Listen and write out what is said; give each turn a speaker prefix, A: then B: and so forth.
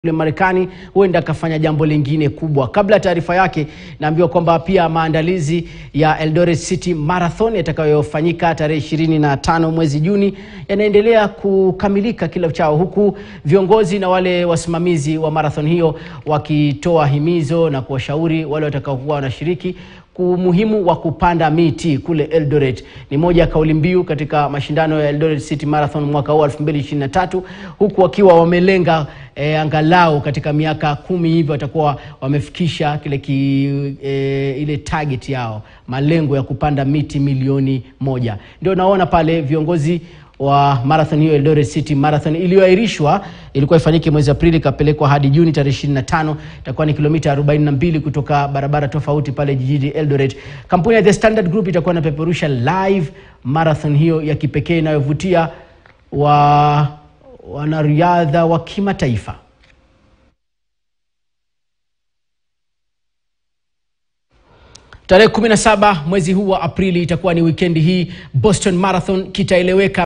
A: kule Marekani huenda akafanya jambo lingine kubwa. Kabla ya taarifa yake, naambiwa kwamba pia maandalizi ya Eldoret City Marathon yatakayofanyika tarehe ishirini na tano mwezi Juni yanaendelea kukamilika kila uchao, huku viongozi na wale wasimamizi wa marathon hiyo wakitoa himizo na kuwashauri wale watakaokuwa wanashiriki umuhimu wa kupanda miti kule Eldoret. Ni moja ya kauli mbiu katika mashindano ya Eldoret City Marathon mwaka huu 2023 huku wakiwa wamelenga e, angalau katika miaka kumi hivi watakuwa wamefikisha kile ki, e, ile target yao, malengo ya kupanda miti milioni moja. Ndio naona pale viongozi wa marathon hiyo Eldoret City Marathon iliyoahirishwa ilikuwa ifanyike mwezi Aprili ikapelekwa hadi Juni tarehe 25. Itakuwa ni kilomita 42 kutoka barabara tofauti pale jijini Eldoret. Kampuni ya The Standard Group itakuwa inapeperusha live marathon hiyo ya kipekee inayovutia wa wanariadha wa kimataifa. Tarehe 17 mwezi huu wa Aprili itakuwa ni wikendi hii, Boston Marathon kitaeleweka